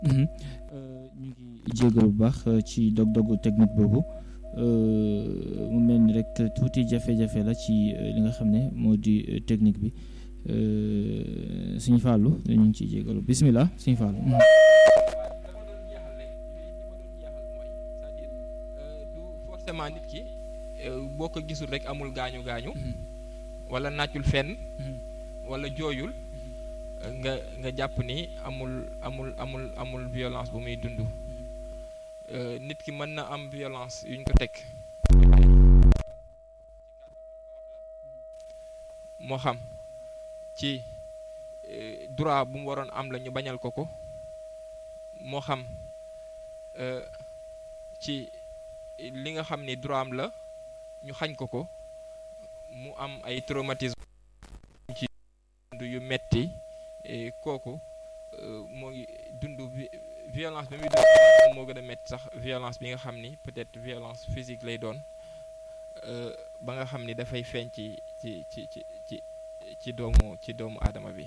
ñu ngi jégal bu baax ci dog-dogu technique boobu mu mel ni rek tuuti jafe-jafe la ci li nga xam ne moo di technique bi suñu fàllu ñu ngi ciy jégalu bisimilah suñu fàllu. du forcément nit ki boo ko gisul rek amul gaañu gaañu. wala naccul fenn. wala jooyul. nga nga jàpp ni amul amul amul amul violence bu muy dund. nit ki mën na am violence yuñ ko teg. moo xam ci droit bu mu waroon am la ñu bañal ko ko moo xam ci li nga xam ni droit am la ñu xañ ko ko mu am ay traumatisme ci dund yu metti kooku moo ngi dund violence bi muy dund moom moo gën a metti sax violence bi nga xam ni peut-être violence physique lay doon ba nga xam ni dafay feeñ ci ci ci ci ci ci doomu ci doomu aadama bi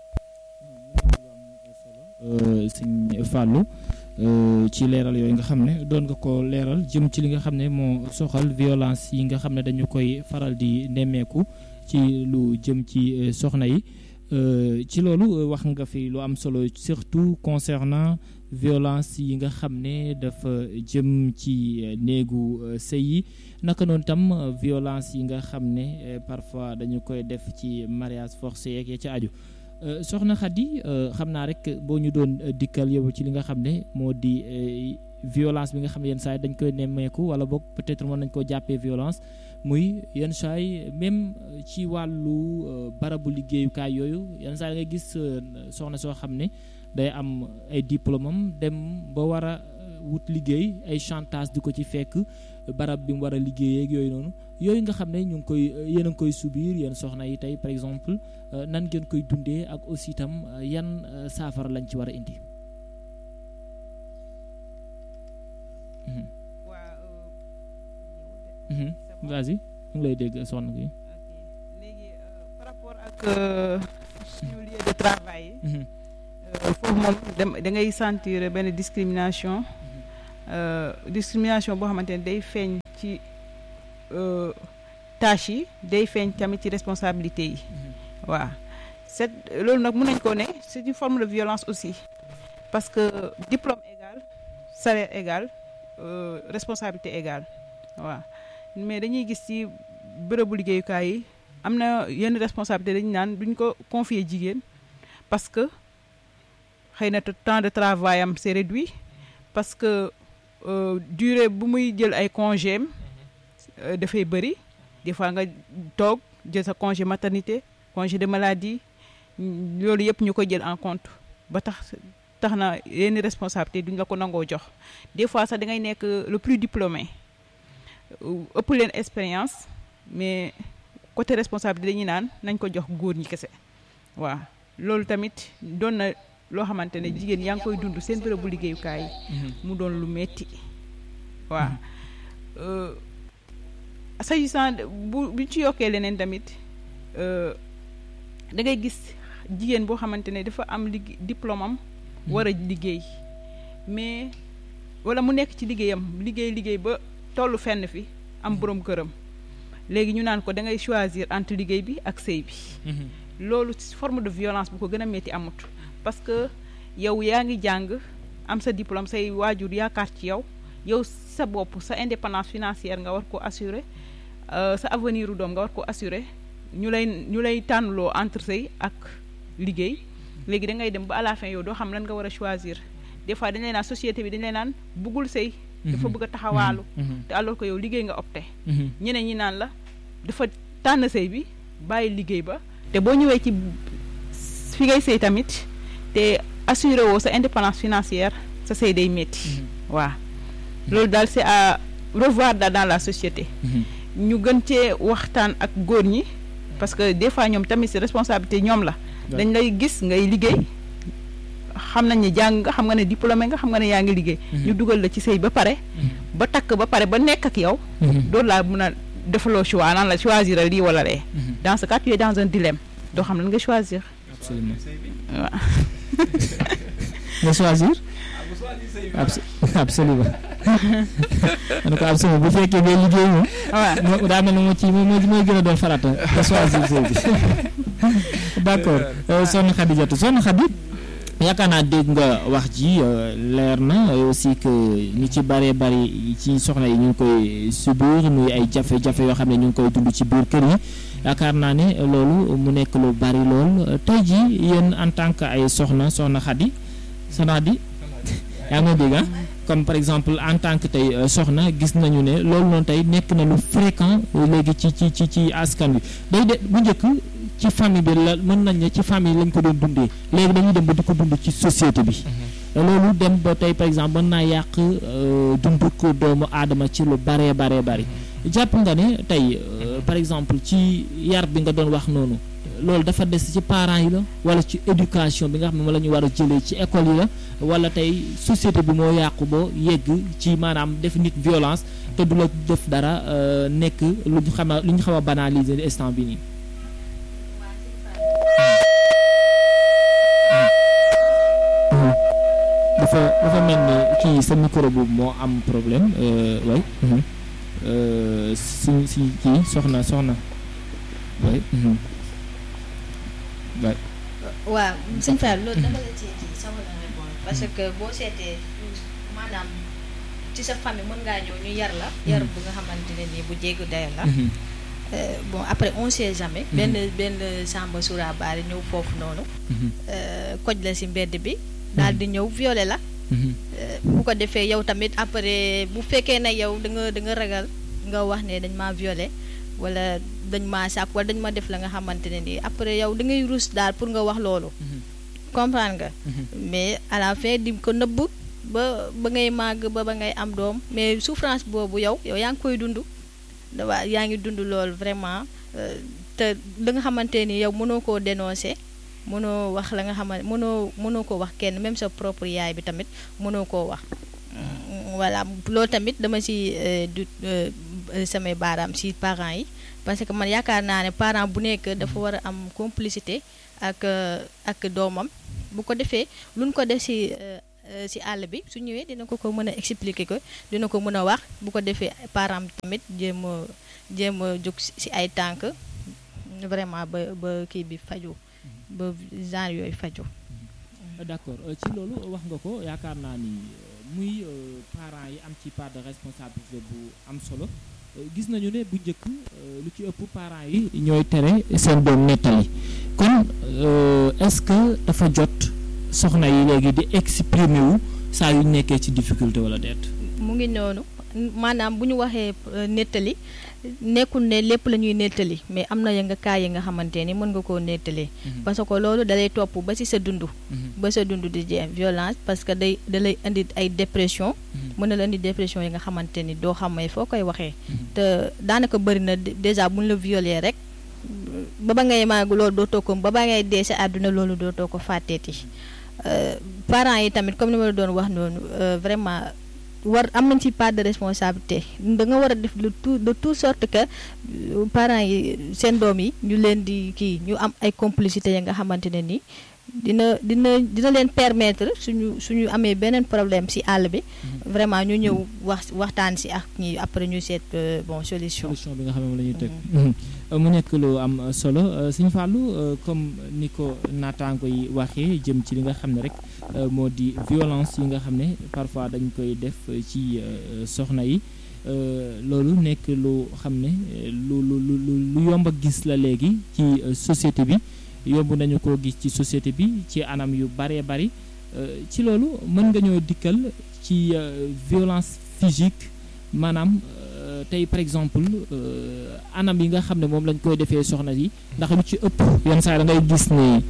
sëñ Fallou ci leeral yooyu nga xam ne doon nga ko leeral jëm ci li nga xam ne moo soxal violence yi nga xam ne dañu koy faral di nemmeeku ci lu jëm ci soxna yi ci loolu wax nga fi lu am solo surtout concernant violence yi nga xam ne dafa jëm ci néegu sëy yi naka noonu tam violence yi nga xam ne parfois dañu koy def ci mariage forcé yeeg ya ci aju soxna Khady xam naa rek boo ñu doon dikkal yow ci li nga xam ne moo di violence bi nga xam ne yenn saa yi dañ koy nemmeeku wala boog peut-être mën nañ koo jàppee violence muy yenn saa yi même ci wàllu barabu liggéeyukaay yooyu yenn saa yi nga gis soxna soo xam ne day am ay diplôme am dem ba war a wut liggéey ay chantage di ko ci fekk barab bi mu war a liggéeyee ak yooyu noonu yooyu nga xam ne ñu ngi koy yéen a ngi koy subir yéen soxna yi tey par exemple nan ngeen koy dundee ak aussi itam yan saafara lañ ci war a indi. vas-y ñu ngi lay dégg soxna gi. léegi par rapport ak suñu lieu de travail yi. foofu moom da ngay sentir benn discrimination discrimination boo xamante ne day feeñ ci tâches yi day feeñ tamit ci responsabilité yi waaw c'est loolu nag mën nañ ko ne c'est une forme de violence aussi parce que diplôme égal salaire égal responsabilité égale waaw mais dañuy gis ci bërëbu liggéeyukaay yi am na yenn responsabilité dañu naan duñ ko confier jigéen parce que xëy na temps de travail am c'est réduit parce que durée bu muy jël ay congé am dafay bëri des fois nga toog jël sa congé maternité congé de maladie loolu yëpp ñu ko jël en compte ba tax tax na yenn responsabilité duñ la ko nangoo jox des fois sax da ngay nekk le plus diplômé ëpp leen expérience mais côté responsabilité dañuy naan nañ ko jox góor ñi kese waaw loolu tamit doon na loo xamante ne jigéen yaa ngi koy dund seen bërëbu liggéeyukaay mu doon lu metti waaw s'agissant bu bu ci yokkee leneen tamit da ngay gis jigéen boo xamante ne dafa am ligg diplôme am war a liggéey mais wala mu nekk ci liggéeyam liggéey liggéey ba tollu fenn fi am boroom këram léegi ñu naan ko da ngay choisir entre liggéey bi ak sëy bi loolu forme de violence bu ko gën a metti amut parce que yow yaa ngi jàng am sa diplôme say waajur yaakaar ci yow yow sa bopp sa indépendance financière nga war ko assurer sa avenir u doom nga war ko assurer ñu lay ñu lay tànnloo entre sëy ak liggéey léegi da ngay dem ba à la fin yow doo xam lan nga war a choisir des fois dañ lay naan société bi dañ lay naan buggul sëy dafa bëgg a taxawaalu te alors que yow liggéey nga opté ñeneen ñi naan la dafa tànn sëy bi bàyyi liggéey ba te boo ñëwee ci fi ngay sëy tamit te assuré woo sa indépendance financière sa sëy day métti waaw loolu daal c'est à revoir daal dans la société ñu gën cee waxtaan ak góor ñi parce que des fois ñoom tamit si responsabilité ñoom la dañ lay gis ngay liggéey xam nañ ne jàng nga xam nga ne diplômé nga xam nga ne yaa ngi liggéey ñu dugal la ci sëy ba pare ba takk ba pare ba nekk ak yow doolu laa mun a defaloo choix naan la choisir lii wala lee dans ce cas tu es dans un dilemme doo xam lan nga choisir absolument waaw nga choisir absolument en ko absolument bu fekkee ngay liggéey moom waaw daa mel ne moo ci moo mooy gën a doon farata nga choisir sëy bi d'accord soxna Xadijatu soxna Xadi yaakaar naa dégg nga wax ji leer na aussi que ñu ci bëree bëri ci soxna yi ñu ngi koy subir muy ay jafe-jafe yoo xam ne ñu ngi koy dund ci biir kër yi yaakaar naa ne loolu mu nekk lu bari lool tey ji yéen en tant que ay soxna soxna Xadi soxna Xadi yaa ngi may dégg ah comme par exemple en tant que tey soxna gis nañu ne loolu noonu tey nekk na lu fréquent léegi ci ci ci ci askan wi day de bu njëkk ci famille bi la mën nañ ne ci famille lañ ko doon dundee léegi dañuy dem ba di ko dund ci société bi loolu dem ba tey par exemple mën naa yàq dundu ko doomu aadama ci lu baree baree bari jàpp nga ne tey par exemple ci yar bi nga doon wax noonu loolu dafa des ci parents yi la wala ci éducation bi nga xam ne moom la ñu war a jëlee ci école yi la wala tey société bi moo yàqu ba yegg ci maanaam def nit violence te du la def dara nekk lu ñu xam lu ñu xaw a banaliser instant bi nii. dafa dafa mel ni kii sa micro boobu moo am problème way si si kii soxna soxna way way waaw sëñ Fall loolu dama la ci ci sama la répondre parce que boo seetee maanaam ci sa famille mën ngaa ñëw ñu yar la yar bu nga xamante ne nii bu jéggu dayo la bon après on sait jamais benn benn samba surabaari ñëw foofu noonu koj la si mbedd bi daal di ñëw violé la bu ko defee yow tamit après bu fekkee ne yow da nga da nga ragal nga wax ne dañ maa violé wala dañ maa sàkk wala dañ ma def la nga xamante ne nii après yow da ngay rus daal pour nga wax loolu comprendre nga mais à la fin di ko nëbb ba ba ngay màgg ba ba ngay am doom mais souffrance boobu yow yow yaa ngi koy dund waa yaa ngi dund loolu vraiment te da nga xamante ni yow mënoo koo dénoncer mënoo wax la nga xamante mënoo mënoo ko wax kenn même sa propre yaay bi tamit mënoo koo wax voilà loolu tamit dama si du samay baaraam si parents yi parce que man yaakaar naa ne parent bu nekk dafa war a am complicité ak ak doomam bu ko defee luñ ko def si si àll bi su ñëwee dina ko ko mën a expliquer ko dina ko mën a wax bu ko defee parent tamit jéem a jéem a jóg si ay tànk vraiment ba ba kii bi faju ba genre yooyu faju d'accord ci loolu wax nga ko yaakaar naa ni muy parents yi am ci part de responsabilité bu am solo gis nañu ne bu njëkk lu ci ëpp parents yi ñooy tere seen doom nettali kon est-ce que dafa jot soxna yi léegi di exprimer wu saa yu nekkee ci difficulté wala deet mu ngi noonu maanaam bu ñu waxee nettali nekkul ne lépp la ñuy nettali mais am na ya nga kaay yi nga xamante ni mën nga koo nettalee parce que loolu dalay topp ba ci sa dund ba sa dund di jeex violence parce que day dalay indi ay dépression mën na la indi dépression yi nga xamante ni doo xamee foo koy waxee te daanaka bëri na déjà bu ñu la violé rek ba ba ngay màgg loolu dootoo ko ba ba ngay dee sa àdduna loolu dootoo ko fàtteeti parents yi tamit comme ni ma la doon wax noonu vraiment war am nañ ci part de responsabilité da nga war a def de tout de toute sorte que parents yi seen doom yi ñu leen di kii ñu am ay complicité ya nga xamante ne ni dina dina dina leen permettre suñu suñu amee beneen problème ci àll bi vraiment ñu ñëw wax waxtaan ci ak ñi après ñu seet bon solution solution bi nga xam ne la ñuy teg mu nekk lu am solo Sëñ Fallou comme ni ko naataango yi waxee jëm ci li nga xam ne rek moo di violence yi nga xam ne parfois dañ koy def ci soxna yi loolu nekk lu xam ne lu lu lu lu yomb a gis la léegi ci société bi yomb nañu koo gis ci société bi ci anam yu baree bari ci loolu mën nga ñoo dikkal ci violence physique maanaam tey par exemple anam yi nga xam ne moom lañ koy defee soxna yi ndax lu ci ëpp yenn saa da ngay gis ne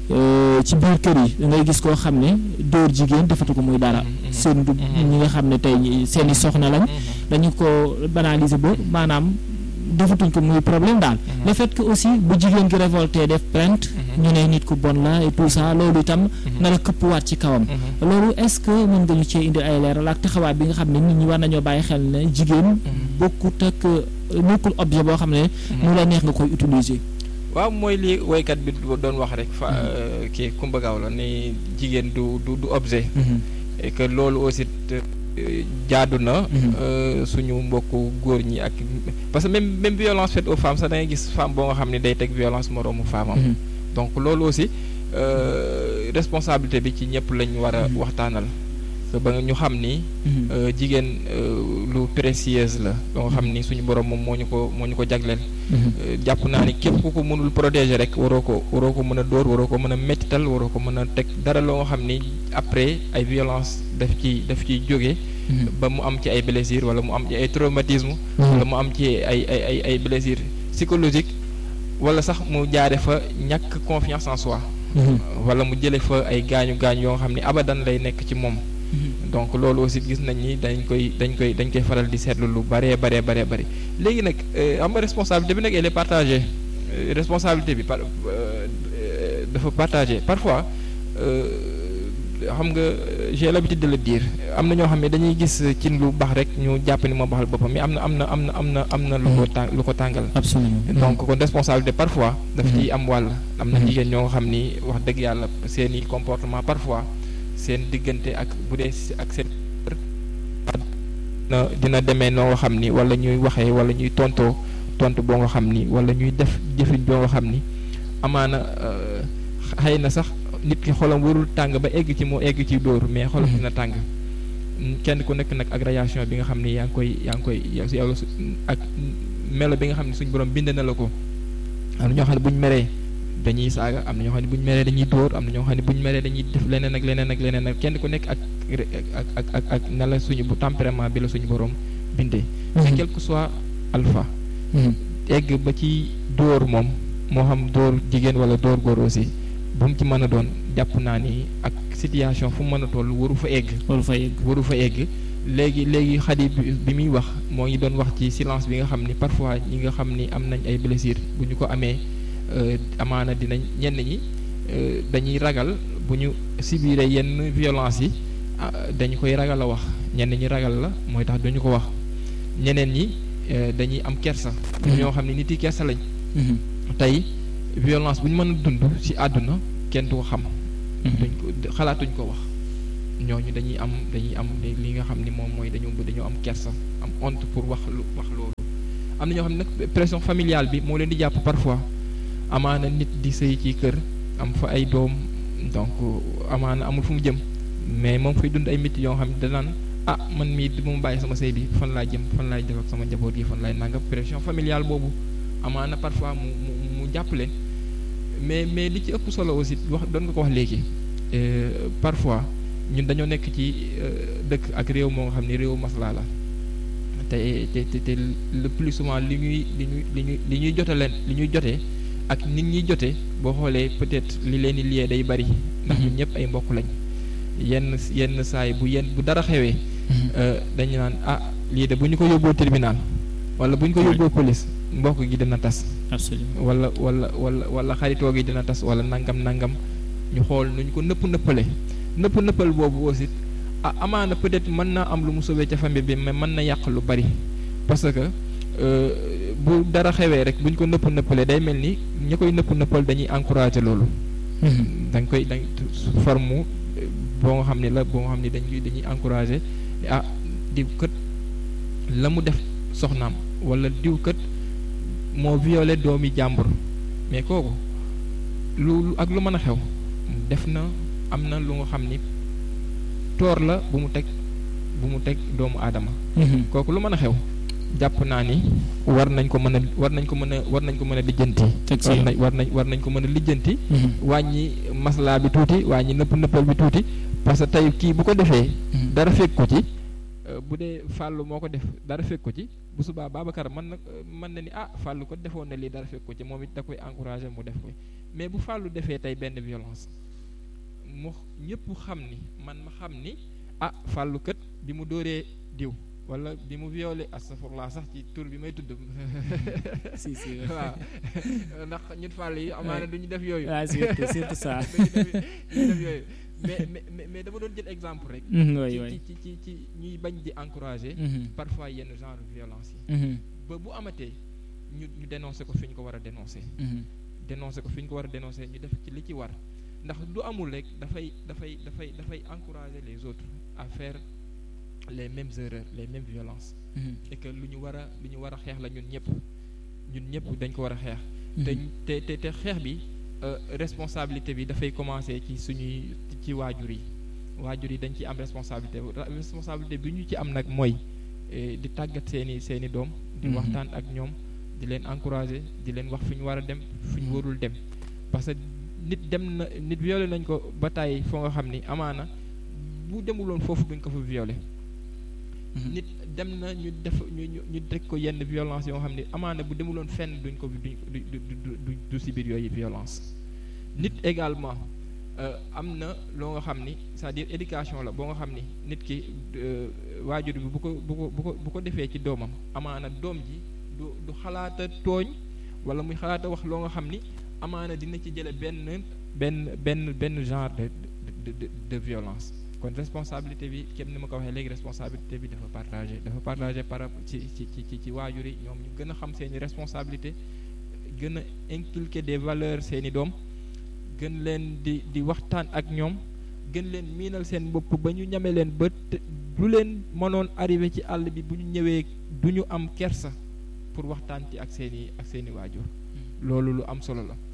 ci biir kër yi da ngay gis koo xam ne dóor jigéen defatu ko muy dara seen du ñi nga xam ne tey seen i soxna lañ dañu ko banaliser ba maanaam defatuñ ko muy problème daal le fait que aussi bu jigéen gi révolté def plainte ñu ne nit ku bon la et tout ça loolu itam na la këppwaat ci kawam loolu est-ce que mën nga ñu cee indi ay leeral ak taxawaay bi nga xam ne nit ñi war nañoo bàyyi xel ne jigéen bokkut ak nekkul objet boo xam ne mu la neex nga koy utiliser waaw mooy li woykat bi doon wax rek fa kii Kumba Gawlo ni jigéen du du du objet et que loolu aussi jaadu na suñu mbokku góor ñi ak parce que même même violence faite aux femmes sax da ngay gis femme boo nga xam ne day teg violence moroomu femme am donc loolu aussi responsabilité bi ci ñëpp lañ war a waxtaanal ba nga ñu xam ni jigéen lu précieuse la loo nga xam ni suñu borom moom moo ñu ko moo ñu ko jagleel jàpp naa ni képp ku ko mënul protéger rek waroo ko waroo ko mën a dóor waroo ko mën a mettital waroo ko mën a teg dara loo nga xam ni après ay violence daf ci daf ciy jóge ba mu am ci ay blessures wala mu am ci ay traumatisme wala mu am ci ay ay ay ay blessures psychologiques wala sax mu jaare fa ñàkk confiance en soi wala mu jële fa ay gaañu gaañu yoo nga xam ni abadan lay nekk ci moom donc loolu aussi gis nañ ni dañ koy dañ koy dañ koy faral di seetlu lu baree baree baree bëri léegi nag am nga responsabilité bi nag elle est partagée responsabilité bi par dafa partagée parfois xam nga j'ai l'habitude de le dire am na ñoo xam ne dañuy gis ci lu baax rek ñu jàpp ni moo baxal boppam mais am na am na am na am na am na lu ko tàng lu ko tàngal absolument donc kon responsabilité parfois daf ciy am wàll am na jigéen ñoo xam ni wax dëgg yàlla seeni comportement parfois seen diggante ak bu dee ak seen na dina demee noo nga xam ni wala ñuy waxee wala ñuy tontoo tontu boo nga xam ni wala ñuy def jëfin boo nga xam ni amaana xëy na sax nit ki xolam warul tàng ba egg ci moo egg ci dóor mais xolam dina tàng kenn ku nekk nag ak réaction bi nga xam ni yaa ngi koy yaa ngi koy yow ak melo bi nga xam ne suñ borom bind na la ko am na ñoo xam ne buñ meree dañuy saaga am na ñoo xam ne bu ñu meree dañuy dóor am na ñoo xam ne bu ñu meree dañuy def leneen ak leneen ak leneen ak kenn ku nekk ak ak ak ak ak na la suñu bu tempérament bi la suñu borom bindee. mais quel que soit alpha. egg ba ci dóor moom moo xam dóor jigéen wala dóor góor aussi bu mu ci mën a doon jàpp naa ni ak situation fu mu mën a toll waru fa egg. waru fa egg waru fa egg. léegi léegi xadi bi muy wax moo ngi doon wax ci silence bi nga xam ni parfois ñi nga xam ni am nañ ay blessures bu ñu ko amee. amaana dinañ ñenn ñi dañuy ragal bu ñu subiree yenn violence yi dañu koy ragal a wax ñenn ñi ragal la mooy tax duñu ko wax ñeneen ñi dañuy am kersa. ñoo xam ne nit yi kersa lañ. tey violence bu ñu mën a dund ci àdduna kenn du ko xam. duñ ko xalaatuñ ko wax ñooñu dañuy am dañuy am li nga xam ni moom mooy dañoo dañoo am kersa am honte pour wax lu wax loolu. am na ñoo xam ne nag pression familiale bi moo leen di jàpp parfois. amaana nit di sëy ci kër am fa ay doom donc amaana amul fu mu jëm mais moom fay dund ay métti yoo xam ne danaan ah man mii du ma bàyyi sama sëy bi fan laa jëm fan laay def ak sama njaboot gi fan laay nangam pression familiale boobu amaana parfois mu mu mu jàpp leen mais mais li ci ëpp solo aussi wax doon nga ko wax léegi parfois ñun dañoo nekk ci dëkk ak réew moo nga xam ne réew maslaa la te te te le plus souvent li ñuy li ñuy li ñuy li ñuy jote leen li ñuy jotee ak nit ñi jotee boo xoolee peut-être li leen di liyee day bari ndax ñun ñëpp ay mbokk lañ yenn yenn saay bu yenn bu dara xewee dañu naan ah lii de bu ñu ko yóbboo tribunal wala bu ñu ko yóbboo police mbokk gi dina tas absolument wala wala wala wala xaritoo gi dina tas wala nangam nangam ñu xool nu ñu ko nëpp nëppale nëpp nëppal boobu aussi ah amaana peut-être mën naa am lu mu sauvé ca famille bi mais mën na yàq lu bari parce que bu dara xewee rek bu ñu ko nëpp nëppalee day mel ni ñi koy nëpp nëppal dañuy encourager loolu. dañ koy dañ forme boo nga xam ne la boo nga xam ne dañuy dañuy encourager ah diw kët la mu def soxnaam wala diw kët moo violé doomi jàmbur mais kooku lu ak lu mën a xew def na am na lu nga xam ni toor la bu mu teg bu mu teg doomu aadama. kooku lu mën a xew. jàpp naa ni war nañ ko mën a war nañ ko mën a war nañ ko mën a lijjanti. war nañ war nañ war nañ ko mën a lijjanti. wàññi maslaa bi tuuti wàññi nëpp nëppal bi tuuti parce que tey kii bu ko defee. dara fekk ko ci. bu dee fàllu moo ko def dara fekk ko ci bu subaa Babacar mën na mën na ni ah fàllu ko defoon na lii dara fekk ko ci moom it da koy encourager mu def ko mais bu fàllu defee tey benn violence mu ñëpp xam ni man ma xam ni ah fàllu kët bi mu dóoree diw. wala bi mu violé astafurlah sax ci tur bi may tudd. si si waaw ndax ñun fàll yi amaana du ñu def yooyu. ah surtout surtout ça. du ñu def yooyu mais mais mais dama doon jël exemple rek. waay waay ci ci ci ñuy bañ di encourager. parfois yenn genre violence yi. ba bu amatee ñu ñu dénoncer ko fi ñu ko war a dénoncer. dénoncer ko fi ñu ko war a dénoncer ñu def ci li ci war ndax du amul rek dafay dafay dafay dafay encourager les autres à faire les mêmes erreurs les mêmes violences et que lu ñu war a lu ñu war a xeex la ñun ñëpp ñun ñëpp dañ ko war a xeex te te te xeex bi responsabilité bi dafay commencer ci suñuy ci waajur yi waajur yi dañ ci am responsabilité responsabilité bi ñu ci am nag mooy di tàggat seeni seeni doom di waxtaan ak ñoom di leen encourager di leen wax fi ñu war a dem fi ñu warul dem parce que nit dem na nit violé nañ ko ba tàyyi foo nga xam ni amaana bu demuloon foofu duñ ko fa violé nit dem na ñu def ñu ñu ñu teg ko yenn violence yoo xam ne amaana bu demuloon fenn duñ ko duñ du du du si biir yooyu violence nit également am na loo nga xam ni c'est-à-dire éducation la boo nga xam ni nit ki waajur bi bu ko bu ko bu ko bu ko defee ci doomam amaana doom ji du du xalaata tooñ wala muy xalaata wax loo nga xam ni amaana dina ci jële benn benn benn benn genre de de de de violence kon responsabilité bi képp ni ma ko waxee léegi responsabilité bi dafa partagé dafa partagé par ci ci ci ci waajur yi ñoom ñu gën a xam seeni responsabilité gën a inculquer des valeurs seeni doom gën leen di di waxtaan ak ñoom gën leen miinal seen bopp ba ñu ñame leen ba lu leen mënoon arrivé ci àll bi bu ñu ñëwee du ñu am kersa pour waxtaan ci ak seeni ak seeni waajur loolu lu am solo la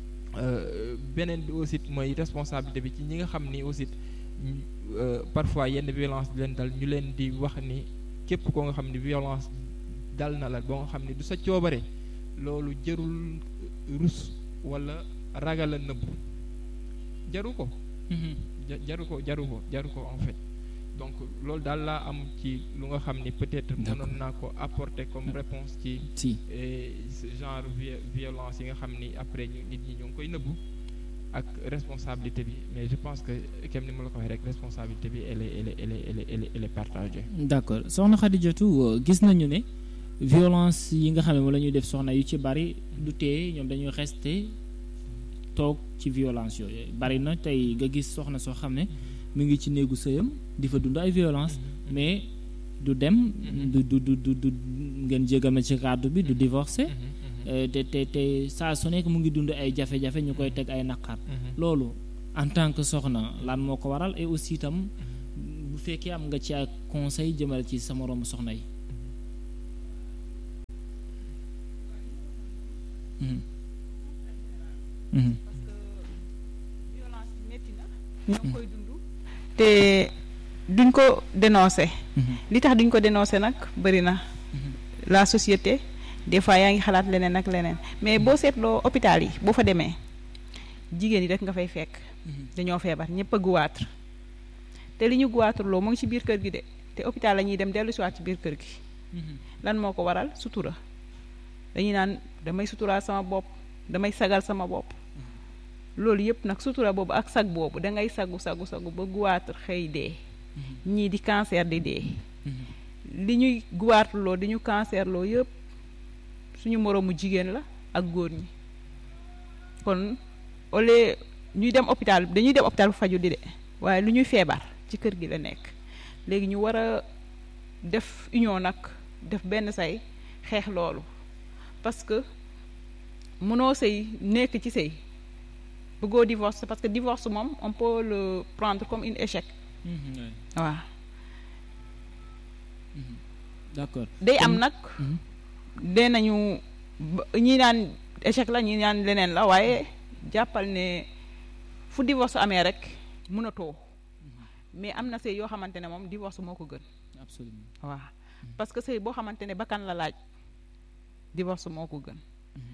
beneen bi aussi mooy responsabilité bi ci ñi nga xam ni aussi parfois yenn violence di leen dal ñu leen di wax ni képp koo nga xam ni violence dal na la boo nga xam ni du sa coobare loolu jërul rus wala ragal a nëbbu jaru ko jaru ko jaru ko jaru ko en fait donc loolu daal laa am ci lu nga xam ni peut-être mënoon naa ko apporter comme réponse ci si genre violence yi nga xam ni après ñu nit ñi ñoo ngi koy nëbbu ak responsabilité bi mais je pense que kem ni ma la ko waxee rek responsabilité bi elle est elle est elle est elle est elle est elle est partagée. d'accord soxna Khadijatou gis nañu ne violence yi nga xam ne moom la ñuy def soxna yu ci bari du tee ñoom dañuy rester toog ci violence yooyu bari na tey nga gis soxna soo xam ne mu ngi ci néegu sëyam di fa dund ay violence mais du dem du du du du ngeen jégal ma ci kàddu bi du divorcer te te te saa su nekk mu ngi dund ay jafe-jafe ñu koy teg ay naqar loolu en tant que soxna lan moo ko waral et aussi itam bu fekkee am nga ci ay conseil jëmale ci sa moroomu soxna yi violence métti na ñoo ngi koy dund te duñ ko dénoncer li tax duñ ko dénoncer nag bëri na la société des fois yaa ngi xalaat leneen ak leneen mais boo seetloo hôpital yi boo fa demee jigéen yi rek nga fay fekk dañoo feebar ñëpp a guwaatur te li ñu guwaaturloo mu ngi ci biir kër gi de te hôpital la ñuy dem dellu siwaat ci biir kër gi lan moo ko waral sutura dañuy naan damay suturaal sama bopp damay sagal sama bopp loolu yëpp nag sutura boobu ak sag boobu da ngay sagu sagu sagu ba guwaatur xëy dee ñii di cancer di dee li ñuy guwaaturloo di ñu cancerloo yëpp suñu moroomu jigéen la ak góor ñi kon au lieu ñuy dem hôpital dañuy dem hôpital bu faju di de waaye lu ñuy feebar ci kër gi la nekk léegi ñu war a def union nag def benn say xeex loolu parce que mënoo sëy nekk ci sëy bëggoo divorce parce que divorce moom on peut le prendre comme une échec waaw d'accord day am nag dee nañu ñi naan échec la ñi naan leneen la waaye jàppal ne fu divorce amee rek mënatoo mais am na sëy yoo xamante ne moom divorce moo ko gën absolument waaw parce que sëy boo xamante ne bakkan la laaj divorce moo ko gën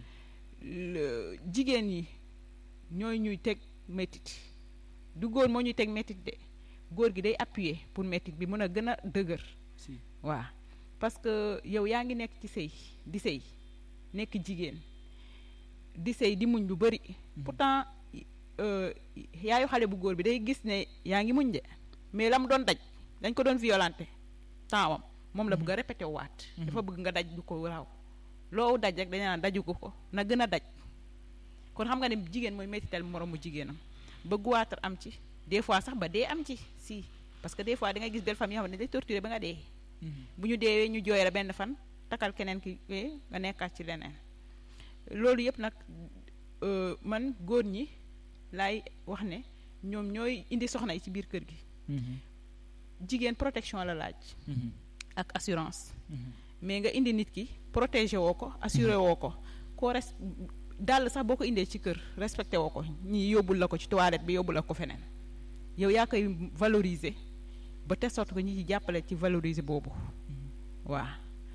jigéen yi ñooy ñuy teg métit du góor moo ñuy teg métit de góor gi day appuyer pour métit bi mën a gën a dëgër si waaw parce que yow yaa ngi nekk ci sëy di sëy nekk jigéen di sëy di muñ lu bari pourtant yaayu xale bu góor bi day gis ne yaa ngi muñ de mais la mu doon daj dañ ko doon violenté tempsam moom la bëgg a répété waat dafa bëgg nga daj du ko raw loowu daj rek dañu naan daju ko ko na gën a daj kon xam nga ne jigéen mooy métital moroomu jigéenam ba guwaatar am ci des fois sax ba dee am ci si parce que des fois da ngay gis belle famille yoo xam ne day torturé ba nga dee bu ñu deewee ñu jooy la benn fan takal keneen ki nga nekkaat ci leneen loolu yëpp nag man góor ñi laay wax ne ñoom ñooy indi soxna yi ci biir kër gi jigéen protection la laaj ak assurance mais nga indi nit ki protéger woo ko assuré woo ko koo res dàll sax boo ko indee ci kër respecté woo ko ñi yóbbul la ko ci toilette bi yóbbul la ko feneen yow yaa koy valoriser ba te sorte que ñi ci jàppale ci valoriser boobu waaw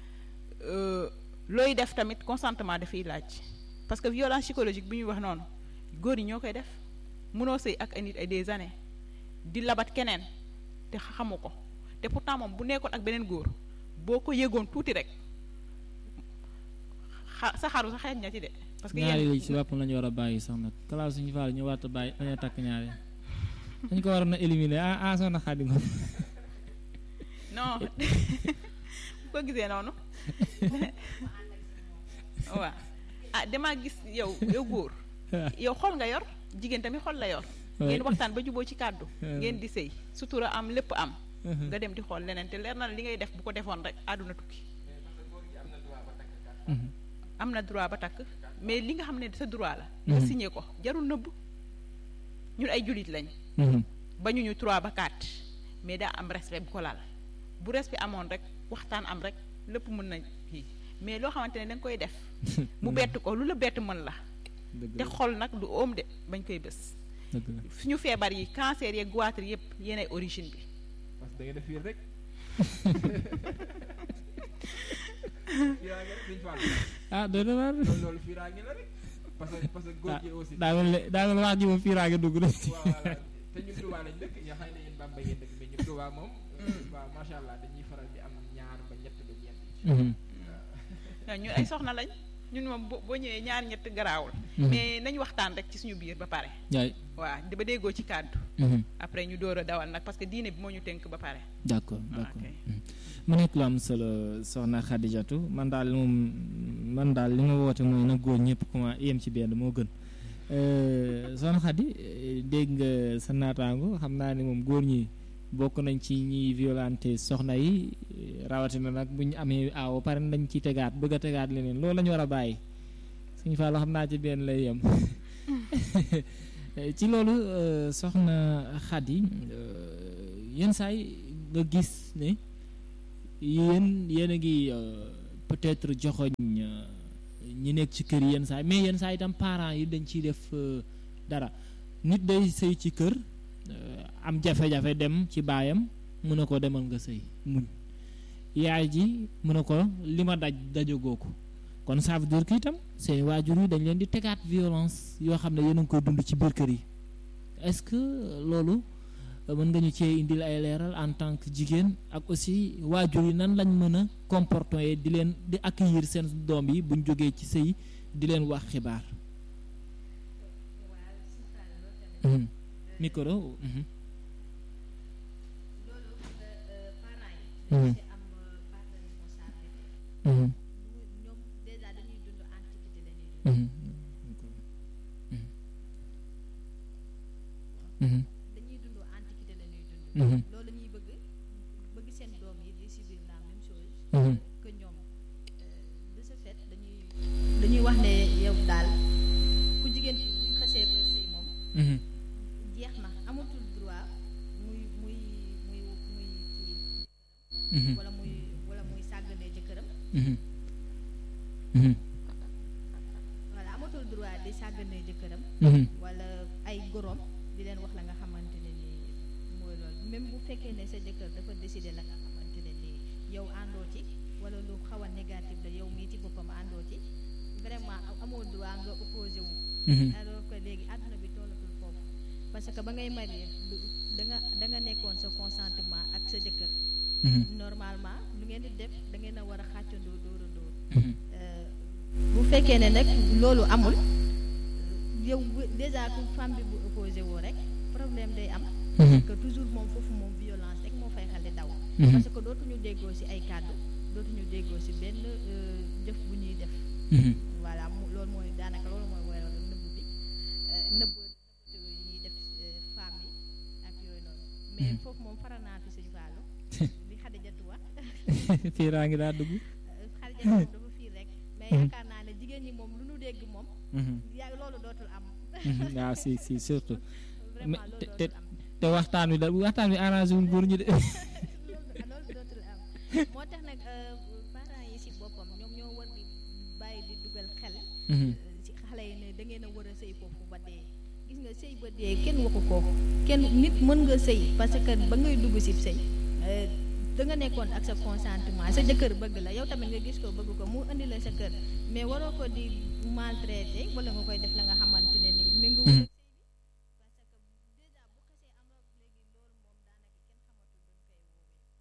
looy def tamit consentement dafay laaj parce que violence psychologique bi ñuy wax noonu góor yi ñoo koy def mënoo sëy ak ay nit ay des années di labat keneen te xamu ko te pourtant moom bu nekkoon ak beneen góor boo ko yëgoon tuuti rek xa sa xaru sa xeeñ na ci de. parce que ñaari yi ci boppam la ñu war a bàyyi sax nag kalaaw suñu faal ñu war a bàyyi dañoo takk ñaari dañ ko waroon a éliminer ah ah soxna Xadi moom non bu ko gisee noonu waaw ah damaa gis yow yow góor yow xol nga yor jigéen tamit xol la yor ngeen waxtaan ba juboo ci kàddu ngeen di sëy sutura am lépp am nga dem di xool leneen te leer na li ngay def bu ko defoon rek àdduna tukki am na droit ba takk mais li nga xam ne sa droit la nga signé ko jarul nëbb ñun ay jullit lañ ba ñu ñu trois ba quatre mais daa am respect bu ko laal bu respect amoon rek waxtaan am rek lépp mën na kii mais loo xamante ne da nga koy def mu bett ko lu la bett mën la te xol nag du oom de bañ koy bës suñu feebar yi cancer yeeg goitre yëpp yéenay origine bi parce que da ngeen def fii rek ah doy na waar loolu loolu fiiraange la rek parce que parce que góor gi aussi daa mel ne daa mel wax ji moom fiiraange dugg na waaw voilà te ñun Touba lañ dëkk ñoo xam ne yéen Bamba ngeen dëkk mais ñun Touba moom waaw macha allah dañuy faral di am ñaar ba ñett ba ñeent waaw ñun ay soxna lañ ñun moom boo ñëwee ñaar ñett garaawul mais nañ waxtaan rek ci suñu biir ba pare yaay waaw ba déggoo ci kàddu après ñu door a dawal nag parce que diine bi moo ñu tënk ba pare d'accord d'accord mu nekk lu am solo soxna Xadijatu man daal moom man daal li ma woote mooy na góor ñëpp comment yem ci benn moo gën soxna Xadi dégg nga sa naataango xam naa ne moom góor ñi bokk nañ ci ñiy violenté soxna yi rawatina nag bu ñu amee aaw pare dañ ciy tegaat bëgg a tegaat leneen loolu la ñu war a bàyyi suñu fa loo xam naa ci benn lay yem ci loolu soxna Xadi yenn saay nga gis ne yéen yéen a ngi peut-être joxoñ ñi nekk ci kër yenn saa mais yenn saa itam parents yi dañ ciy def dara nit day sëy ci kër am jafe-jafe dem ci baayam mu ne ko demal nga sëy muñ yaay ji mu ne ko li ma daj dajagoo ko kon ça veut dire que itam seen waajur yi dañ leen di tegaat violence yoo xam ne yéen a ngi koy dund ci biir kër yi est-ce que loolu mën nga ñu cee indil ay leeral en tant que jigéen ak aussi waajur yi nan lañ mën a comporter di leen di accueillir seen doom yi buñ jógee ci sëy di leen wax xibaar micro loolu parents yi ci am part de responsabilité ñoom déjà dañuy dund antiquité la ñuy dund dañuy dund antiquité la ñuy dund loolu ñuy bëgg bëgg seen doom yi di subir la même chose que ñoom de ce fait dañuy dañuy wax ne yow daal ku jigéen ki buñ xasee ba sëy moom jeex na amatul droit muy muy muy muy kii wala muy wala muy sàgganee jëkkëram voilà amatul droit di sàgganee jëkkëram wala ay gorom di leen wax la nga xamante ne ni mooy loolu même bu fekkee ne sa jëkkër dafa décider la nga xamante ne ni yow àndoo ci wala lu xaw a négatif la yow mii ci boppam àndoo ci vraiment amoo droit nga opposé wu alors que léegi àdduna bi tollatul foofu parce que ba ngay marié da nga da nga nekkoon sa consentement ak sa jëkkër normalement lu ngeen di def da ngeen a war a xàccandoo dóor a dóor bu fekkee ne nag loolu amul yow déjà ku femme bi bu opposé woo rek problème day am parce que toujours moom foofu moom violence rek moo fay xale daw parce que dootuñu déggoo ci ay kàddu dootuñu déggoo ci benn jëf bu ñuy def voilà loolu mooy daanaka loolu mooy waral nëbb bi nëbb ñuy def femme yi ak yooyu noonu mais foofu moom faral naa fi suñu fàllu li Xadijatu wax fiiraa ngi daa dugg Xadijatu moom dafa fiir rek mais yaakaar naa ne jigéen ñi moom lu nu dégg moom yaa loolu dootul am waaw si si surtout vraiment te loolu te dootul am te waxtaan wi da waxtaan wi arrangé wul góor ñi de loolu dootul am moo tax nag euh, parents yi si boppam ñoom ñoo war di bàyyi di dugal xel Mhm. ci xale yi ne da ngeen a war a sëy foofu ba dee gis nga sëy ba dee kenn waxu ko kenn nit mën nga sëy parce que ba ngay dugg si sëy euh, da nga nekkoon ak sa consentement sa jëkkër bëgg la yow tamit nga gis ko bëgg ko mu indi la sa kër mais waroo ko di maltraité wala nga koy def la nga xamante ne nii méngo wul ak sëy bi parce que déjà bu xasee am rek léegi loolu moom daanaka kenn xamatul duñ koy woowee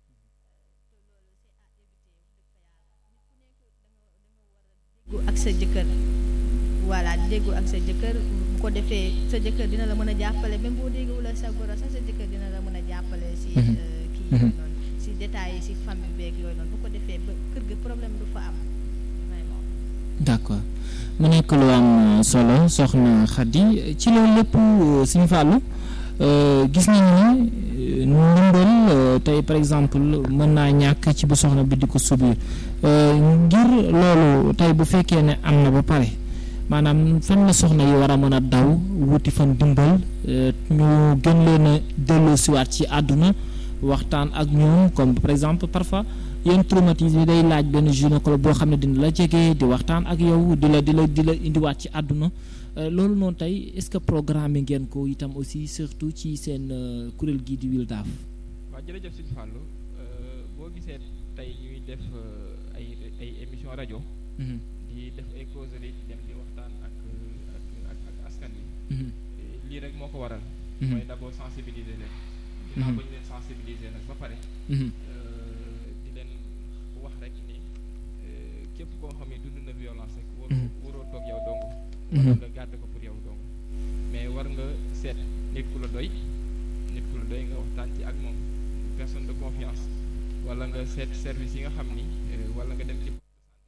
te loolu c'est à éviter wax dëgg fa yàlla nit ku nekk da nga da nga war a déggu ak sa jëkkër voilà déggu ak sa jëkkër bu ko defee sa jëkkër dina la mën a jàppale même boo déggul ak sa goro sax sa jëkkër dina la mën a jàppale si Mhm. euh, kii Mhm. yooyu noonu si détails yi si famille beeg yooyu noonu bu ko defee ba kër ga problème du fa am vraiment d'accord mu nekk lu am solo soxna Khady ci loolu lépp suñu fàllu gis nañu ni ndimbal euh, tey par exemple mën naa ñàkk ci bu soxna bi di ko subir euh, ngir loolu tey bu fekkee ne am na ba pare maanaam fan la soxna yi war a mën a daw wuti fan dimbal euh, ñu gën leen a delloosiwaat ci àdduna waxtaan ak ñoom comme par exemple parfois yenn traumatisme yi day laaj benn gynécologue boo xam ne dina la jege di waxtaan ak yow di la di la di la indiwaat ci àdduna Euh, loolu noonu tey est-ce que programme ngeen ko itam aussi surtout ci seen euh, kuréel gii di Wildaf waaw jërëjëf Sëñ Fallou euh, boo gisee tey ñuy def euh, ay ay émission rajo di def ay causerie di dem di waxtaan ak ak ak ak askan wi Eh, lii rek moo ko waral mooy d'abord sensibiliser leen ginnaaw ba ñu leen sensibiliser nag ba pare euh, di leen wax rek ni euh, képp koo xam ne dund na violence rek war Mhm. waroo toog yow dong Mhm. wala nga gàdd ko pour yow dong mais war nga seet nit ku la doy nit ku la doy nga waxtaan ci ak moom personne de confiance wala nga seet service yi nga xam ni euh, wala nga dem ci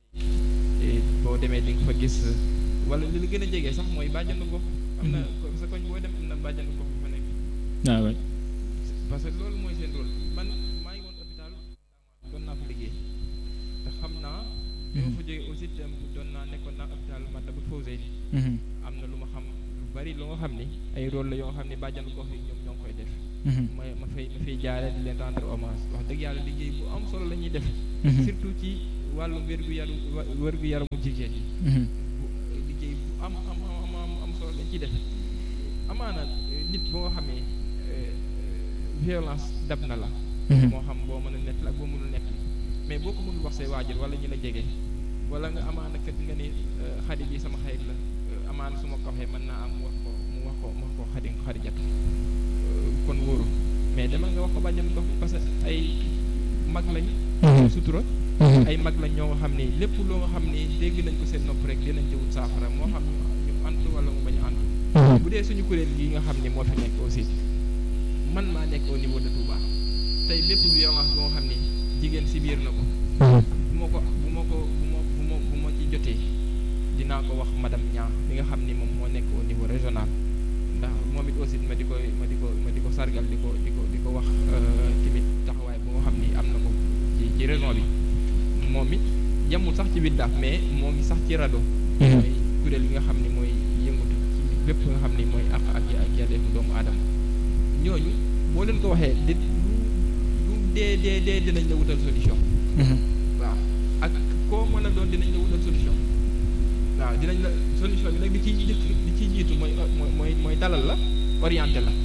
et boo demee di nga fa gis wala li la gën a jege sax mooy bàjjanu gox am na ko sa koñ boo dem am na bàjjanu gox bu fa nekk waaw waay parce que loolu mooy seen rôle man maa ngi woon hôpital doon naa fa liggéey te xam naa bi ma fa jógee aussi dem doon naa nekkoon naa hôpital Matlaboul Fawzeyni am na lu ma xam lu bari lu nga xam ni ay rôle la yoo xam ni bàjjanu gox yi ñoom ñoo ngi koy def ma ma fay ma fay jaare di leen rendre hommage wax dëgg yàlla liggéey bu am solo la ñuy def surtout ci wàllu wérgu yaru wérgu yaramu jigéen yi bu- liggéey bu am am am am am solo lañ ciy def amaana eh, nit boo nga xamee eh, violence dab na la moo xam boo mën a nett la ak boo mënul nett mais boo ko mënul wax say waajur wala ñi la jege wala nga amaana kat nga ni eh, xadi bi sama xarit la eh, amaana su ma ko waxee mën naa am mu wax ko mu wax ko mu wax ko xadi xarijat kon wóoru mais demal nga wax ko bàjjan gox parce que ay mag lañ sutura ay mag lañ ñoo nga xam ni lépp loo nga xam ni dégg nañ ko seen nopp rek dinañ ci wut saafara moo xam ñu ñu antu wala mu bañ a antu bu dee suñu kuréel gi nga xam ni moo fi nekk aussi man maa nekk au niveau de Touba tey lépp violence boo nga xam ni jigéen si biir na ko bu ma ko bu ma ko bu ma bu ma bu ma ci jotee dinaa ko wax madame Niang mi nga xam ni moom moo nekk au niveau régional ndax moom it aussi ma di ko ma di ko ma di ko sargal di ko di ko di ko wax euh, tamit taxawaay bu nga xam ni am na ko ci ci région bi moom it yemul sax ci Wildaf mais moo ngi sax ci RADDHO mooy kuréel yi nga xam ni mooy yëngatu ci bépp nga xam ni mooy àq ak ak yelleefu doomu aadama ñooñu boo leen ko waxee di lu lu dee dee dee dinañ la wutal solution waaw ak koo mën a doon dinañ la wutal solution waaw dinañ la solution bi nag li ciy jëkk li ciy jiitu mooy mooy mooy mooy dalal la orienté la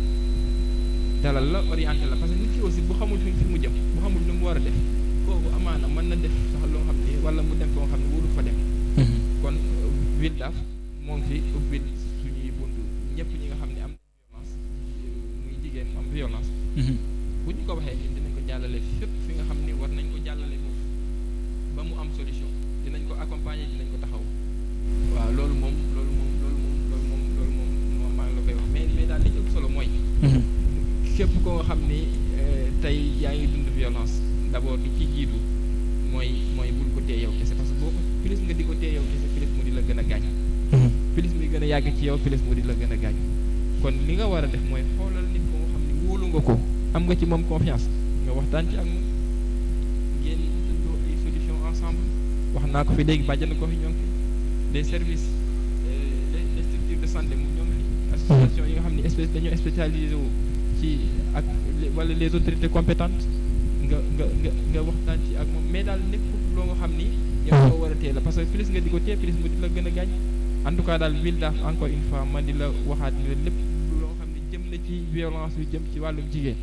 dalal la orienté la parce que nit ki aussi bu xamul fi fi mu jëm bu xamul lu mu war a def kooku amaana mën na def sax loo xam ni wala mu dem foo xam ne wóolu fa dem kon Wildaf moo ngi fi ubbil suñuy bunt ñëpp ñi nga xam ne am na violence muy jigéen mu am violence bu ñu ko waxee ñun dinañ ko jàllale fépp fi nga xam ni war nañ ko jàllale foofu ba mu am solution dinañ ko accompagner dinañ ko taxaw waaw loolu moom loolu moom loolu moom loolu moom loolu moom moom maa ngi la koy wax mais mais daal li ci ëpp solo mooy képp koo nga xam ni eh, tey yaa ngi dund violence d'abord li ci jiitu mooy mooy bul ko téye yow kese parce que boo ko plus nga di ko téye yow kese plus mu di la gën a gaañ plus muy gën a yàgg ci yow plus mu di la gën a gaañ kon li nga war a def mooy xoolal nit ko nga xam ni wóolu nga ko am nga ci moom confiance nga waxtaan ci ak moom ngeen dundoo ay solution ensemble wax naa ko fi léegi bàjjan ko fi ñoo ngi fi les services euh, les les structures de santé mu ñoom association yi nga xam ne espèce dañoo spécialisé wu ci ak wala les autorités compétentes nga nga nga nga waxtaan ci ak moom mais daal nekkul loo nga xam ni yow ko war a teel la parce que plus nga di ko téye plus mu di la gën a gaañ en tout cas daal wil daaf encore une fois ma di la waxaat ni la lépp loo xam ne jëm na ci violence yu jëm ci wàllum jigéen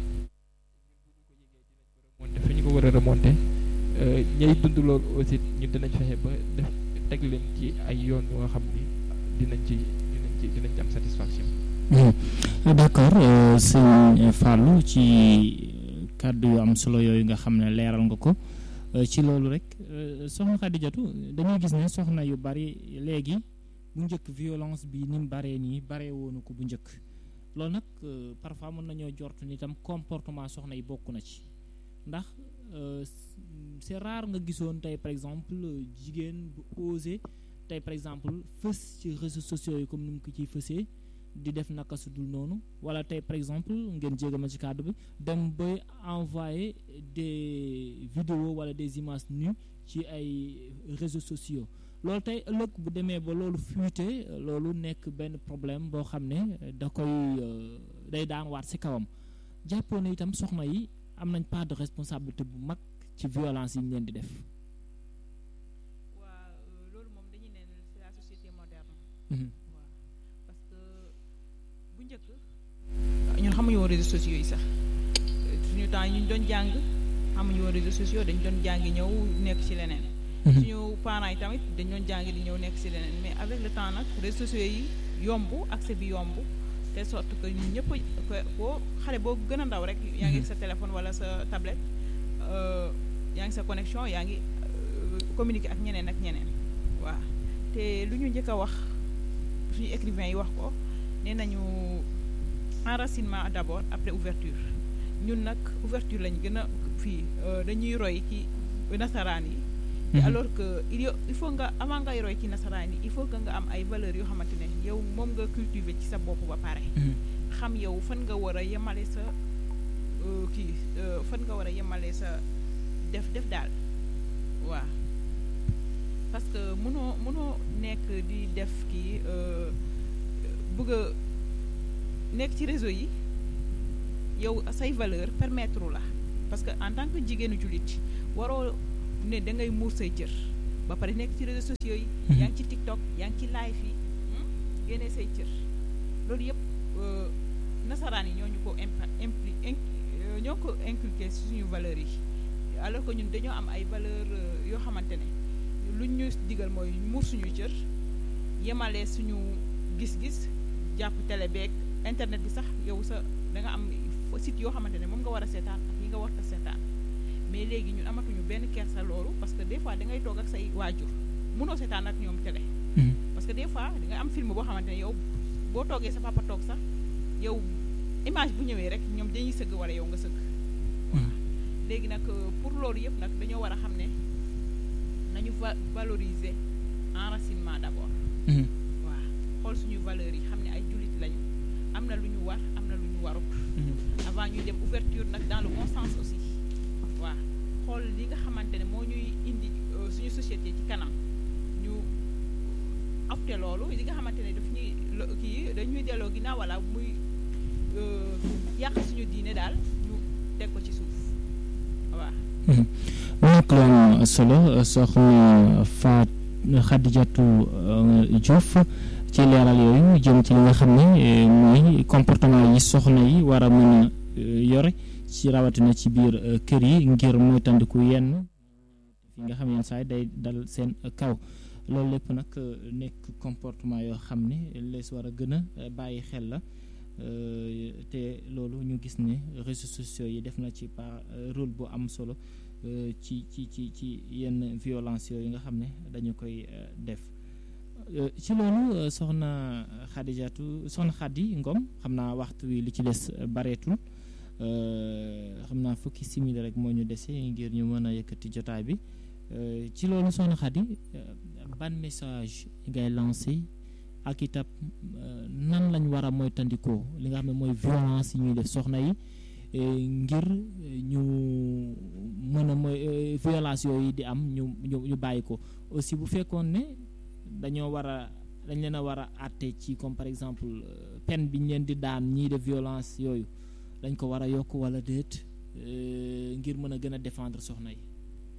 remonté fi ñu ko war a remonté ñay dund loolu aussi ñu dinañ fexe ba def teg leen ci ay yoon yu nga xam ni dinañ ci dinañ ci dinañ ci am satisfaction d'accord sëñ Fallou ci kàddu yu am solo yooyu nga xam ne leeral nga ko ci loolu rek soxna Xadijatu dañuy gis ne soxna yu bari léegi bu njëkk violence bi ni mu baree nii baree woonu ko bu njëkk loolu nag parfois mën nañoo jortu ni tam comportement soxna yi bokk na ci ndax c'est rare nga gisoon tey par exemple jigéen bu osé tey par exemple fës ci réseaux sociaux yi comme ni mu ko ciy fësee di def naka su dul noonu wala tey par exemple ngeen jégal ma ci kàddu bi dem ba envoyer des vidéos wala des images nues ci ay réseaux sociaux loolu tey ëllëg bu demee ba loolu fuité loolu nekk benn problème boo xam ne da koy day daan waat ci kawam jàppoon na itam soxna yi am nañ part de responsabilité bu mag ci violence yi ñu leen di def. waa loolu moom dañuy ne c'est la société moderne. waaw parce que bu njëkk. ñun xamuñu woon réseaux sociaux yi sax suñu temps yi ñu doon jàng xamuñu woon réseaux sociaux dañu doon jàngi ñëw nekk ci leneen. suñu parents yi tamit dañu doon jàngi di ñëw nekk ci leneen mais avec le temps nag réseaux sociaux yi yomb accès bi yomb. de sorte que ñun ñëpp boo xale boo gën a ndaw rek yaa ngi sa téléphone wala sa tablette yaa ngi sa connexion yaa ngi communiquer ak ñeneen ak ñeneen waaw te lu ñu njëkk a wax suñu écrivain yi wax ko nee nañu enracinement d'abord après ouverture ñun nag ouverture lañ gën a fii dañuy roy ci nasaraan yi te alors que il il faut nga avant ngay roy ci nasaraan yi il faut que nga am ay valeurs yoo xamante ne yow moom nga cultiver ci sa bopp ba pare xam yow fan nga war a yemale sa kii fan nga war a yemale sa def def daal waaw parce que mënoo mënoo nekk di def kii bëgg a nekk ci réseau yi yow say valeur permettre la parce que en tant que jigéenu jullit waroo ne da ngay muur say cër ba pare nekk ci réseaux sociaux yi yaa ngi ci TikTok yaa ngi ci live yi génnee say cër loolu yëpp nasaraan yi ñoo ñu ko impa impli ñoo ko inculqué suñu valeurs yi alors que ñun dañoo am ay valeurs yoo xamante ne luñ ñu digal mooy muur suñuy cër yemale suñu gis-gis jàpp télé beeg internet bi sax yow sa da nga am site yoo xamante ne moom nga war a seetaan ak yi nga war a seetaan mais léegi ñun amatuñu benn kersa loolu parce que des fois da ngay toog ak say waajur mënoo seetaan ak ñoom télé. parce que des fois da nga am film boo xamante ne yow boo toogee sa papa toog sax yow image bu ñëwee rek ñoom dañuy sëgg wala yow nga sëgg. waaw léegi nag pour loolu yëpp nag dañoo war a xam ne nañu va valoriser enracinement d'abord. waaw xool suñu valeurs yi xam ne ay jullit lañu am na lu ñu war am na lu ñu warut. avant ñuy dem ouverture nag dans le bon sens aussi. waaw xool li nga xamante ne moo ñuy indi suñu société ci kanam ñu opté loolu li nga xamante ne daf ñuy kii dañuy delloo ginnaaw wala muy yàq suñu diine daal ñu teg ko ci suuf waaw. mu nekk lu am solo soxna Faat Xadijatu Diouf ci leeral yooyu jëm ci li nga xam ne mooy comportement yi soxna yi war a mën a yore. ci rawatina ci biir kër yi ngir moytandiku yenn fi nga xam yenn saa yi day dal seen kaw loolu lépp nag nekk comportement yoo xam ne lees war a gën a bàyyi xel la te loolu ñu gis ne réseaux sociaux yi def na ci par rôle bu am solo ci ci ci ci yenn violence yooyu nga xam ne dañu koy def ci loolu soxna Xadijatu soxna Xadi Ngom xam naa waxtu wi li ci des bareetul xam naa fukki simili rek moo ñu dese ngir ñu mën a yëkkati jotaay bi ci loolu soxna Xadi ban message ngay lancé ak itam nan lañ war a moytandikoo li nga xam ne mooy violence yi ñuy def soxna yi ngir ñu mën a mooy violence yooyu di am ñu ñu ñu bàyyi ko aussi bu fekkoon ne dañoo war a dañ leen a war a àtte ci comme par exemple peine bi ñu leen di daan ñii de violence yooyu dañ ko war a yokk wala déet ngir mën a gën a défendre soxna yi.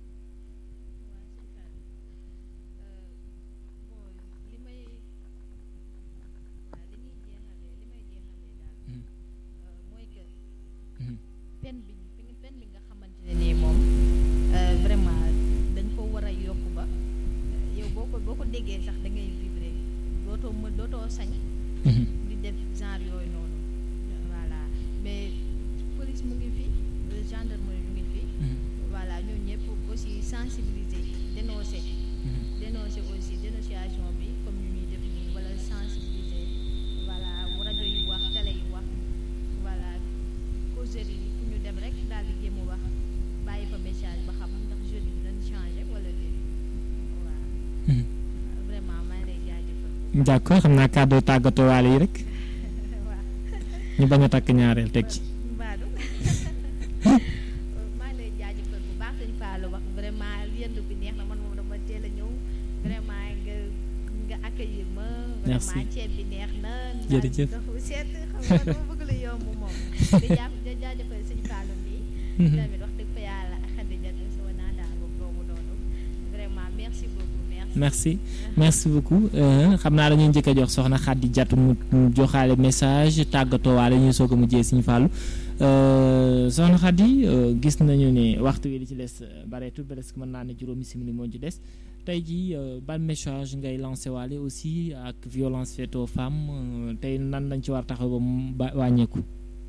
pen bi pen bi nga xamante ne nii moom vraiment dañ ko war a yokk ba yow boo ko boo ko déggee sax da ngay vibrer dootoo mën dootoo sañ di def genre yooyu noonu voilà mais police mu ngi fi gendarmerie mu ngi fi voilà ñoo ñëpp aussi sensibiliser dénoncer dénoncer aussi dénonciation bi comme ñu ñuy def nii wala sensibiliser voilà rajo yi wax télé yi wax voilà causerie yi fu ñu dem rek daal di jéem a wax bàyyi fa message ba xam ndax jeunes yi dañ changé wala déet waaw vraiment maa ngi lay jaajëfal d'accord xam naa kàddu tàggatoo waale yi rek waaw ñu bañ a takk ñaareel teg ci mbaadu maa ngi lay jaajëfal bu baax sëñ Fallou wax vraiment yendu bi neex na man moom dama teel a ñëw vraiment nga nga accueillir ma Merci. vraiment ceeb bi neex na Jërëjëf. dafa seet xam nga dama bëgg lu yomb moom di jàpp di jaajëfal sëñ Fallou bi tamit wax dëgg fa yàlla ak Khadija sama naataango boobu noonu vraiment merci beaucoup merci merci merci beaucoup euh, xam naa dañuy njëkk a jox soxna Khady Diatou mu mu joxaale message tàggatoo waale ñuy soog a mujjee Sëñ Fallou euh, soxna Khady euh, gis nañu ne waxtu wi li ci des euh, bareetul presque mën naa ne juróomi simili moo ci des tey jii euh, ban message ngay lancé waale aussi ak violence faite aux femmes euh, tey nan lañ ci war taxaw ba mu ba wàññeeku.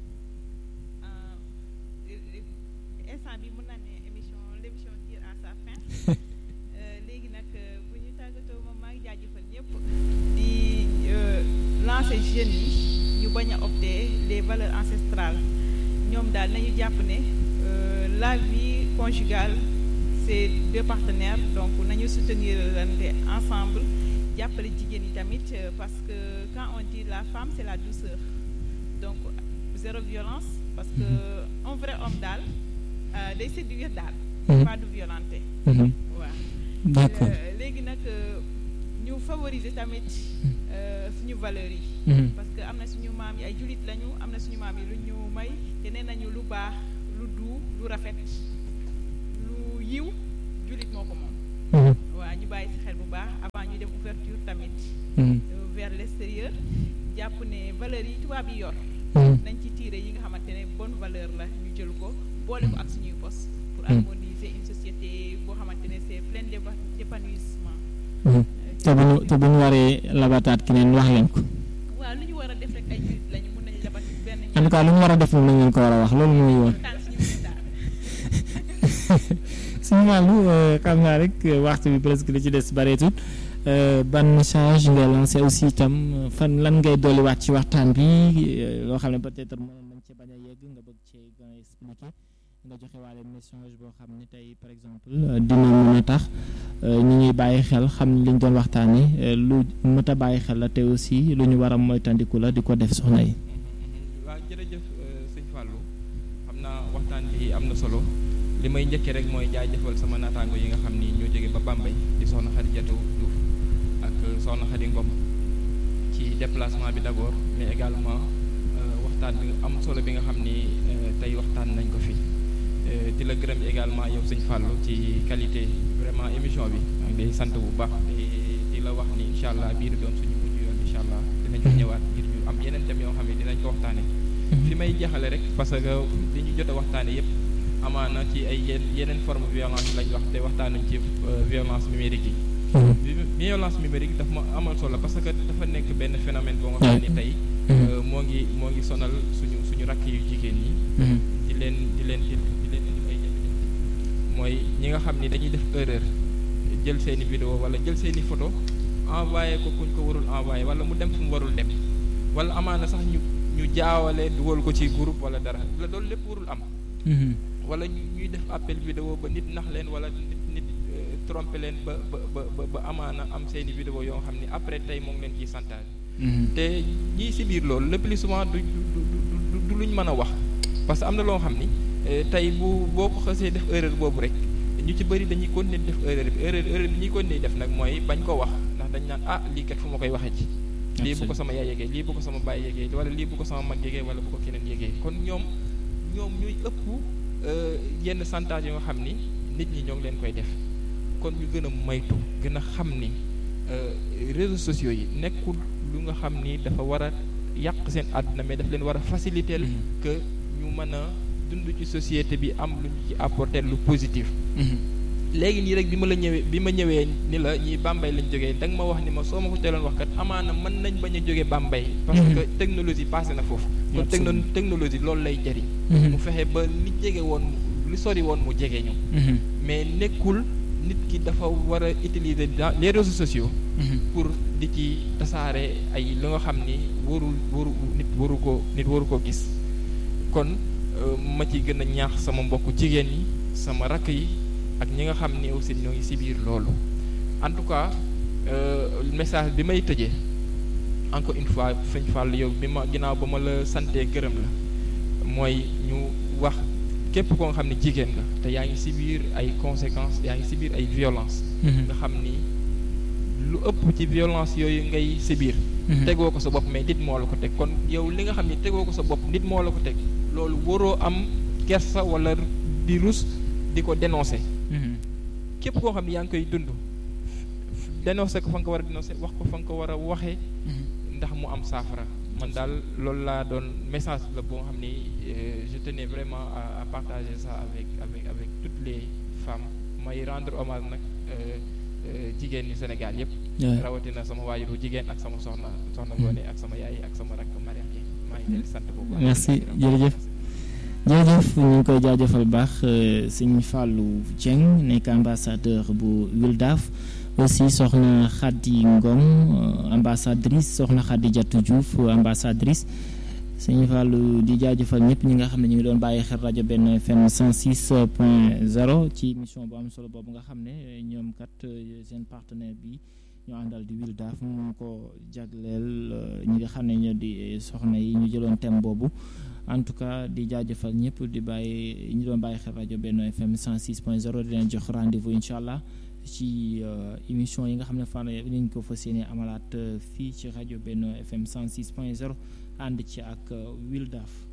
instant bi mën naa ne émission l'émission tire à sa fin Euh, léegi nag euh, bu ñu tàggatoo moom maa ngi jaajëfal ñëpp di euh, lancer jeunes yi ñu bañ a opter les valeurs ancestrales ñoom daal nañu jàpp ne euh, la vie conjugale c'est deux partenaires donc nañu soutenir lante ensemble jàppale jigéen yi tamit euh, parce que quand on dit la femme c'est la douceur donc zéro violence parce que un vrai homme daal euh, day séduire daal Mhm. pas du violenter Mhm. waaw d'accord Euh, léegi nag euh, ñu favoriser tamit euh, suñu valeurs yi Mhm. parce que am na suñu maam yi ay jullit lañu am na suñu maam yi lu ñu may te nee nañu lu baax lu du lu rafet lu yiw jullit moo ko moom Mhm. waaw ñu bàyyi ci xel bu baax avant ñu dem ouverture tamit Mhm. euh, vers l'extérieur jàpp ne valeurs yi tubaab yi yor Mhm. nañ ci tiire yi nga xamante ne bonne valeur la ñu jël ko boole ko ak suñuy bos pour Mm. harmoniser une société boo xamante ne c'est plein d'épa- d'épanouissement Mhm. te bu ñu te bu ñu waree labataat ki neen wax leen ko waaw lu ñu war a def rek ay jullit lañu mën nañu labat benn en tout cas lu ñu war a def moom la ñu ko war a wax loolu mooy woon tànn suñu biir daal suñu wàllu xam naa rek euh, waxtu bi presque li ci des bareetul euh, ban message ngay lancé aussi itam euh, fan lan ngay dolliwaat ci waxtaan bi euh, loo xam ne peut-être mënoon nañ ci bañ a yegg nga bëgg cee gën a expliquer nga joxe waale message boo xam ne tey par exemple euh, dina mën a tax euh, ñi ñuy bàyyi xel xam ne li ñu doon waxtaanee euh, lu mët a bàyyi xel la te aussi lu ñu war a moytandiku la di ko def soxna yi. waaw jërëjëf sëñ Fallou xam naa waxtaan bi am na solo li may njëkkee rek mooy jaajëfal sama naataango yi nga xam ni ñoo jóge ba Bambey di soxna Xadijatu Diouf ak soxna Xadi Ngom ci déplacement bi d'abord mais également euh, waxtaan bi am solo bi nga xam ni euh, tey waxtaan nañ ko fi Euh, di la gërëm également yow sëñ Fallou ci qualité vraiment émission bi maa ngi lay sant bu baax te di la wax ni incha allah bii di doon suñu mujj yoon incha allah dinañ ko ñëwaat ngir ñu am yeneen thèmes yoo xam ne dinañ ko waxtaane fi may jeexale rek parce que li ñu jot a waxtaane yépp amaana ci ay yenn yeneen forme violence lañ wax te waxtaanuñ ci euh, violence numérique yi Vi- violence numérique daf ma amal solo parce que dafa nekk benn phénomène boo nga xam ne tey euh, moo ngi moo ngi sonal suñu suñu rakk yu jigéen ñi di leen di leen di leen indi ay jafe-jafe mooy ñi nga xam ni dañuy def erreur jël seeni vidéo wala jël seeni photo envoyé ko kuñ ko warul envoyé wala mu dem fu mu warul dem wala amaana sax ñu ñu jaawale dugal ko ci groupe wala dara la loolu lépp warul am wala ñu ñuy def appel vidéo ba nit nax leen wala nit nit euh, tromper leen ba ba ba ba ba amaana am seeni vidéo yoo xam ni après tey moo ngi leen ciy santaane te ñii si biir loolu le plus souvent du du du du du luñ mën a wax parce que am na loo xam ni eh, tey bu boo ko xasee def erreur boobu rek ñu ci bëri dañuy continuer di def erreur bi erreur erreur bi ñuy continuer def nag mooy bañ ko wax ndax ndax dañ naan ah lii kat fu ma koy waxee ci lii bu ko sama yaay yégee lii bu ko sama baay yégee wala lii bu ko sama mag yégee wala bu ko keneen yégee kon ñoom ñoom ñuy ëpp yenn santage yi nga xam ni nit ñi ñoo ngi leen koy def kon ñu gën a moytu gën a xam ni réseaux sociaux yi nekkul lu nga xam ni dafa war a yàq seen àdduna mais daf leen war a faciliter que ñu mën a dund ci société bi am lu ñu ci apporter lu positif léegi nii rek bi ma la ñëwee bi ma ñëwee ni la ñii Bambey lañ jógee da nga ma wax ni ma soo ma ko teeloon wax kat amaana mën nañ bañ a jógee Bambey parce que technologie passé na foofu kon techno technologie loolu lay jëriñ mu fexe ba li jege woon li sori woon mu jege ñu mais nekkul nit ki dafa war a utiliser dans les réseaux sociaux pour di ci tasaare ay lu nga xam ni warul waru nit waru ko nit waru ko gis kon ma ci gën a ñaax sama mbokku jigéen yi sama rakk yi ak ñi nga xam ni aussi ñoo ngi ci biir loolu en tout cas message bi may tëjee encore une fois sëñ Fall yow bi ma ginnaaw ba ma la santee gërëm la mooy ñu wax képp koo nga xam ne jigéen nga te yaa ngi ci biir ay conséquences yaa ngi ci biir ay violence nga xam ni lu ëpp ci violence yooyu ngay ci biir tegoo ko sa bopp mais nit moo la ko teg kon yow li nga xam ni tegoo ko sa bopp nit moo la ko teg loolu waroo am kersa walla di rus di ko dénoncer képp koo xam ne yaa ngi koy dund dénoncer ko fa nga ko war a dénoncer wax ko fa nga ko war a waxee ndax mu am saafara man daal loolu laa doon message la boo xam ni je tenais vraiment à partager ça avec avec avec toutes les femmes may rendre hommage nag jigéen ñi Sénégal yëpp rawatina sama waajuru jigéen ak sama soxna soxna Ngoné ak sama yaay ak sama rakk Mariam yi maa ngi leen sant bu baax merci jërëjëf jërëjëf ñu ngi koy jaajëfal baax sëñ Fallou Dieng nekk ambassadeur bu Wildaf aussi soxna Khady Ngom ambassadrice soxna Khady Diatou Diouf ambassadrice sëñ Fallou di jaajëfal ñëpp ñi nga xam ne ñu ngi doon bàyyi xel rajo benn FM 106 point 0 ci émission bu am solo boobu nga xam ne ñoom kat seen partenaire bi ñu àndal di Wildaf mu ko jagleel ñi nga xam ne ñoo di soxna yi ñu jëloon thème boobu en tout cas di jaajëfal ñëpp di bàyyi ñu doon bàyyi xel rajo benn FM 106 point 0 di leen jox rendez-vous incha allah ci émission yi nga xam ne fan nañ ko fas yéene amalaat fii ci rajo benn FM 106 point 0 ànd ci ak Wildaf